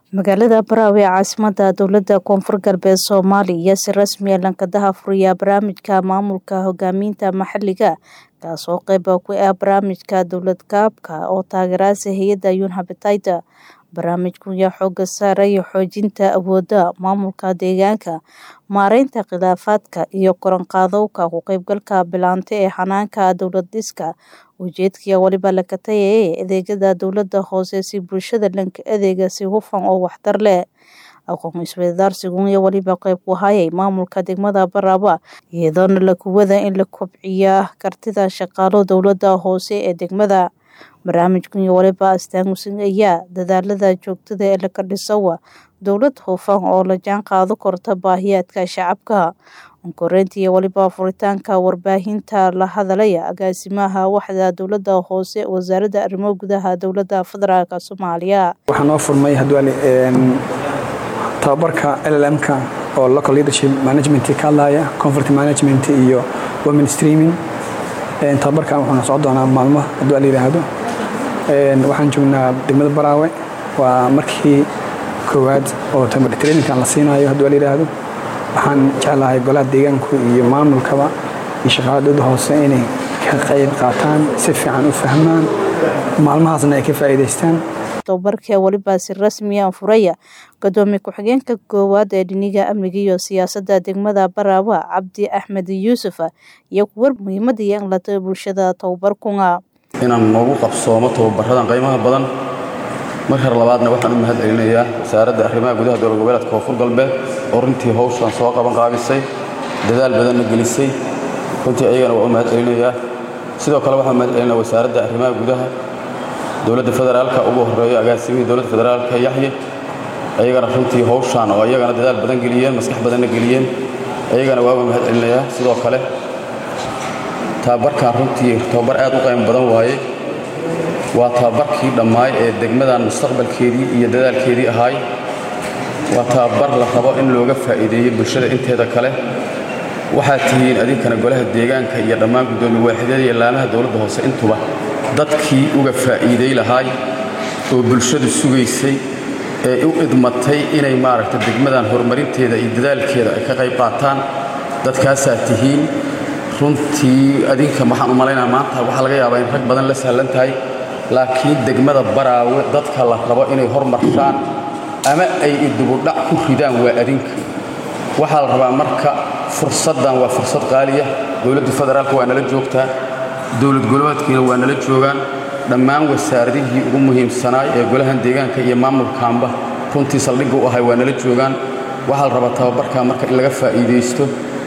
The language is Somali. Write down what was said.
magaalada Baraawe ee caasimadda dowladda koonfur galbeed Soomaaliya si rasmi ah lankadaha furiya barnaamijka maamulka hogaaminta maxalliga kaasoo qayb ku ah barnaamijka dowlad kaabka oo taageeraysa hay-adda Unhabitat barnaamijku ayaa xooga saaraya xoojinta awoodda maamulka deegaanka maareynta khilaafaadka iyo koranqaadowka ku qaybgalka bilaanta ee xanaanka dowlad dhiska ujeedkiya waliba la katayay adeegyada dowladda hoose si bulshada lanka adeega si hufan oo waxtar leh aqoon isweydaarsigu iyo waliba qayb ku hayay maamulka degmada Baraawe iyadoona la kuwada in la kobciya kartida shaqaalo dowladda hoose ee degmada barnaamijkan iyo waliba astaamusinaya dadaalada joogtada ee laga dhisawa dowlad hufan oo la jaan qaado korta baahiyaadka shacabka onkoreynta iyo waliba furitaanka warbaahinta la hadalaya agaasimaha waxda dowladda hoose wasaaradda arrimo gudaha dowladda federaalk soomaaliya waxaa noo furmay hadwali tababarka llmka oo local leadership management ka hadlaya conflict management iyo women streaming tababarkan wuxuuna socon doonaa maalmo hadduu la yidhaahdo waxaan joognaa degmada baraawe waa markii koowaad oo trainingkan la siinayo hadduu la yidhaahdo waxaan jeclahay golaha deegaanku iyo maamulkaba iyo shaqaala dowladda hoose inay ka qayb qaataan si fiican u fahmaan maalmahaasna ay ka faa'iidaystaan tababarka waliba si rasmi ah furaya gudoomiye ku-xigeenka koowaad ee dhiniga amniga iyo siyaasadda degmada Baraawe Cabdi Axmed Yuusuf iyo kuwar muhiimada iyo in la tago bulshada tababarkunga inaan noogu qabsoomo tababaradan qiimaha badan marka labaadna waxaan u mahad celinayaa wasaaradda arrimaha gudaha dowlad goboleedka koonfur galbeed oo runtii hawshan soo qaban qaabisay dadaal badanna gelisay runtii ayagana waa u mahad celinayaa sidoo kale waxaan mahad celinaya wasaaradda arrimaha gudaha dowladda federaalka ugu horeeyo agaasimihii dowladda federaalka yaxye ayagana runtii hawshaan oo ayagana dadaal badan geliyeen maskax badanna geliyeen ayagana waa uga mahad celinayaa sidoo kale tababarkan runtii tababar aad u qaymo badan waaye waa tababarkii dhammaay ee degmadan mustaqbalkeedii iyo dadaalkeedii ahaay waa tababar la rabo in looga faa'iideeyo bulshada inteeda kale waxaad tihiin adinkana golaha deegaanka iyo dhammaan guddoomiye waaxidyada iyo laamaha dowladda hoose intuba dadkii uga faa'iiday lahaay oo bulshadu sugaysay ee u idmatay inay maaragta degmadan horumarinteeda iyo dadaalkeeda ay ka qayb qaataan dadkaasaa tihiin runtii adinka waxaan u malaynaa maanta waxaa laga yaabaa in rag badan la sahlan tahay laakiin degmada baraawe dadka la rabo inay hormarshaan ama ay idubudhac ku ridaan waa adinka waxaa la rabaa marka fursaddan waa fursad qaaliya dowladda federaalka waa nala joogtaa dowlad goboleedkiina waa nala joogaan dhammaan wasaaradihii ugu muhiimsanaay ee golahan deegaanka iyo maamulkaanba runtii saldhigga u ahay waa nala joogaan waxaa la rabaa tababarkaa marka in laga faa'iidaysto